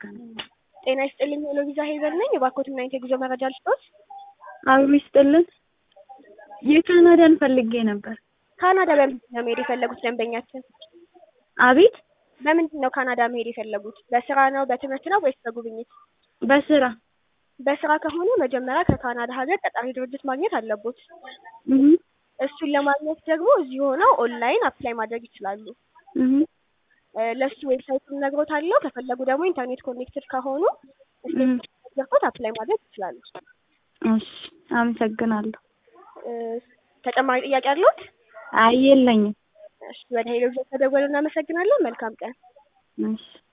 ጤና ይስጥልኝ ሄሎ ቪዛ ሄቨን ነኝ። የባኮትና የጉዞ መረጃ ልስጦት። አብሮ ይስጥልን። የካናዳን ፈልጌ ነበር። ካናዳ በምንድን ነው መሄድ የፈለጉት ደንበኛችን? አቤት በምንድን ነው ካናዳ መሄድ የፈለጉት? በስራ ነው በትምህርት ነው ወይስ በጉብኝት? በስራ በስራ ከሆነ መጀመሪያ ከካናዳ ሀገር ቀጣሪ ድርጅት ማግኘት አለቦት። እህ እሱን ለማግኘት ደግሞ እዚህ ሆነው ኦንላይን አፕላይ ማድረግ ይችላሉ። እህ እ ለሱ ዌብሳይቱን ነግሮታለሁ። ከፈለጉ ደግሞ ኢንተርኔት ኮኔክትድ ከሆኑ እህ ገብቶት አፕላይ ማድረግ ይችላሉ። እሺ አመሰግናለሁ። እ ተጨማሪ ጥያቄ አለዎት? አይ የለኝም። እሺ ወደ ሄሎ ቪዛ ተደወሉ። እናመሰግናለን። መልካም ቀን። እሺ